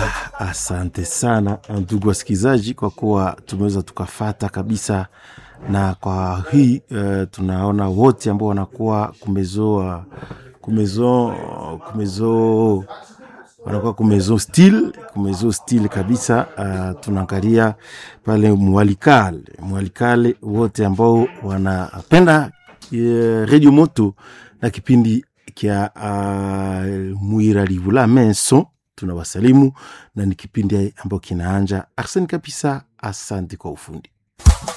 Asante sana ndugu wasikilizaji, kwa kuwa tumeweza tukafata kabisa, na kwa hii uh, tunaona wote ambao wanakuwa kumezo kumezo kumezo wanakuwa kumezo stil kumezo stil kabisa. Uh, tunaangalia pale mwalikale mwalikale wote ambao wanapenda uh, redio moto na kipindi kya uh, mwiralivula menso tunawasalimu na ni kipindi ambao kinaanja. Arseni kabisa, asante kwa ufundi.